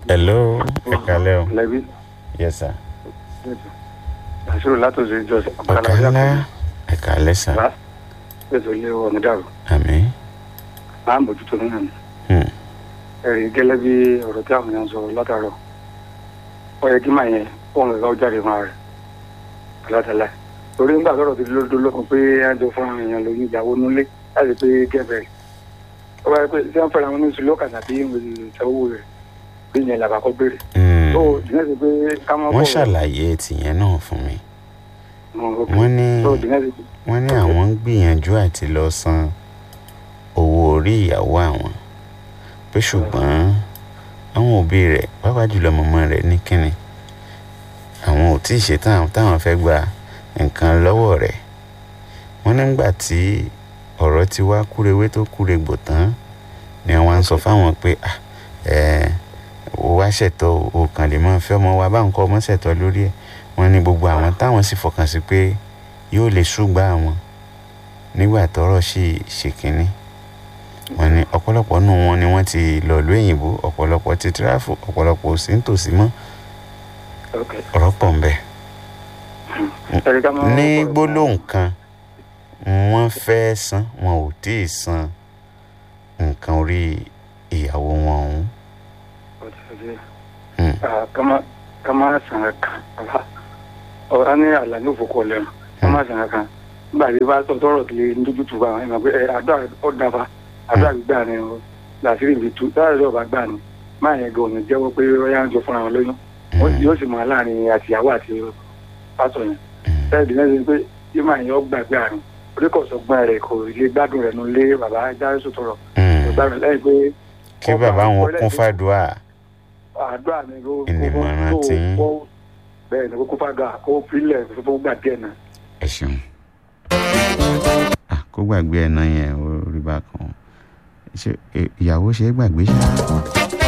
hello ẹ kalẹ́ o lẹ́bí yes sir àṣírí látòsí ìjọsìn ọ̀kálá ẹ kalẹ́ sir bá ètò ilé ọ̀nà dàrú àmín máa ń bójútó nínú mi Hmm. ẹ̀rí gẹ́lẹ́ bí ọ̀rọ̀ tí àwọn èèyàn sọ látàrọ̀ ó yẹ kí màá yẹn fóun ẹ̀ka ó jáde fún ara rẹ̀ alátàlá torí nígbà tọ́rọ̀ ti lódó lókun pé á jọ fún àwọn èèyàn lóyún ìyàwó nulẹ̀ láti pé gẹ́bẹ̀rẹ̀ ó wáyé pé tí wọ́n fẹ́ra wọn ní oṣù lọ́kàn tàbí ìṣẹ́wó rẹ̀ bí yẹn làbàkọ́ béèrè Hmm. tó dìnyẹ́ sí pé ká mọ́ wọ́n ṣàlàyé tìyẹn náà fún mi wọ́n wọ́n ní tó dìnyẹ́ sí wọ́n ní àwọn ń gbìyànjú àti lọ san owó orí ìyàwó àwọn pé ṣùgbọ́n àwọn òbí rẹ̀ pàápàá jùlọ mọ̀mọ́ rẹ̀ ní kínni àwọn ò tí ì ṣetán táwọn fẹ́ gba nǹkan lọ́wọ́ rẹ̀ wọ́n nígbà tí ọ̀rọ̀ ti wá kúrewé tó kúregbò tán ni wọ́n á ń sọ fáwọn pé "Ah, ẹ ò wá ṣètò o kàn lè máa fẹ́ ọmọ wa báwọn kọ́ ọmọ ṣètò lórí ẹ̀ wọ́n ní gbogbo àwọn táwọn sì fọkàn sí pé yóò lè ṣùgbà àwọn nígbà tọ́rọ̀ sì ṣe kínní wọ́n ní ọ̀pọ̀lọpọ̀ nù wọn ni wọ́n ti lọ ìlú òyìnbó ọ̀pọ̀lọpọ̀ ti tíráfù ọ̀pọ̀lọpọ̀ ò sí nítòsí mọ́ ok ọ̀rọ̀ pọ̀ ń bẹ. ẹ̀rí ká mọ́ ní gbólóhùn kan wọ́n fẹ́ san wọn ò tí ì san nǹkan orí ìyàwó wọn ọ̀hún. Hmm. kama kama sanga kan ala ọ an ní àlà ní òfòkọ lẹ́nu kama sanga kan nígbà tí bá tọ́ tọ́rọ̀ kìlẹ̀ nítorí tu bá wọn ẹ̀ máa pé ẹ àdó ọ dafa àdó àgbà ni o làásìrì ibi tu táyà lọ́wọ́ bá gbà ni máa yẹn gan òní jẹ́wọ́ pé ọyá ń jọ fúnra wọn lóyún Wọ́n- yóò sì máa láàrin àtìyàwó àti pásọ yẹn bẹ́ẹ̀ bí lẹ́sìn pé yóò máa yẹn ọgbà gbà ni oríkọ̀sọ̀gbọ́n rẹ̀ kò lè gbádùn rẹ̀ nulẹ̀ bàbá jáde sọ̀tọ̀rọ̀ Hmm. kò gbádùn lẹ́yìn pé kí bàbá wọn kún fàdúrà àdúrà ni ló Ìnìmọ̀ràn kó- tí yín. kó- bẹ́ẹ̀ ni kókó fàdúrà kó filẹ̀ fún gbà díẹ̀ náà. ẹ ṣeun. Ah, kó gbàgbé ẹ̀ náà yẹn ó rí bákan ṣé ìyàwó ṣe é gbàgbé ṣáá.